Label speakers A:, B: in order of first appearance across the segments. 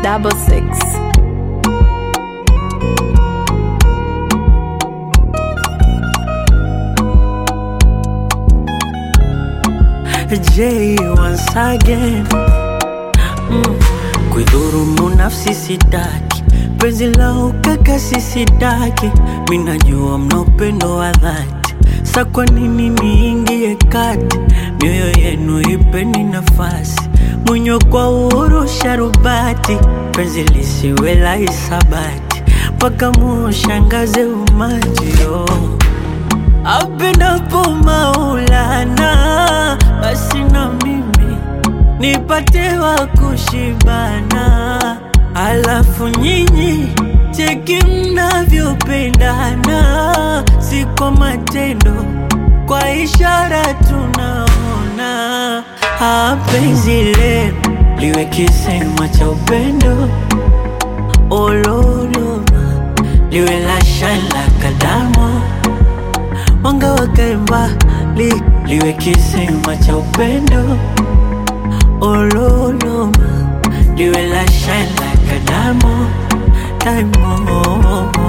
A: double six.
B: J once again mm. Kuidhurumu nafsi sitaki, penzi la ukakasi sitaki, minajua mna upendo wa dhati, sa kwa nini niingie kati? Mioyo yenu ipeni nafasi, mwenyo kwa uhuru sharubati, penzi lisiwe la hisabati, mpaka muushangaze umati oh. Apendapo Maulana, basi na mimi nipate wa kushibana, alafu nyinyi cheki mnavyopendana, si kwa matendo, kwa ishara tunaona. Ah, penzi lenu liwe kisema cha upendo, ololoma liwe la shala kadamo mwanga wakae mbali, liwe kisima cha upendo ololoma, liwe la shine like a diamond, diamond.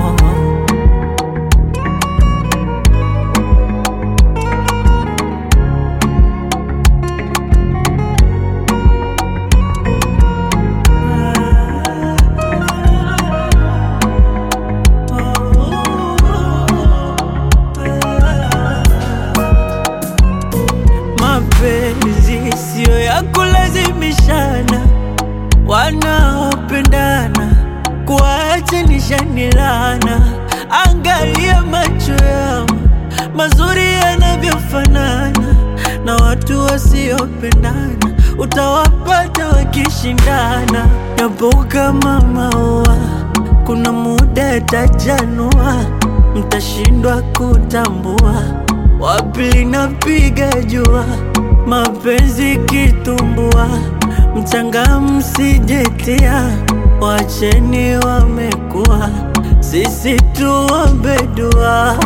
B: Mapenzi siyo ya kulazimishana, wanaopendana kuachanisha ni laana. Angalia macho yao mazuri yanavyofanana, na watu wasiopendana utawapata wakishindana. Yapo kama maua, kuna muda yatajanua, mtashindwa kutambua wapi linapiga jua, mapenzi kitumbua, mchanga msijetia, wacheni wamekuwa, sisi tuombe dua.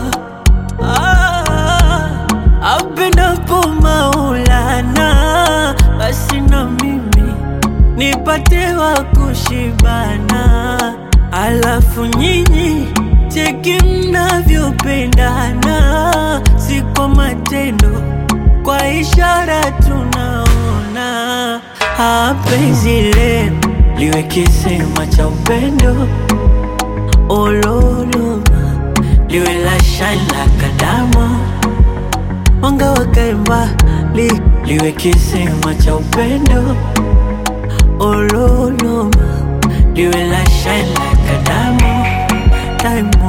B: Ah, apendapo Maulana, basi na mimi nipate wa kushibana, alafu nyinyi cheki mnavyopendana, si kwa matendo, kwa ishara tunaona. Ah, penzi lenu liwe kisima cha upendo, ololoma liwe la shine like a diamond, mwanga wakae mbali, liwe kisima cha upendo, ololoma liwe la shine like a diamond, diamond.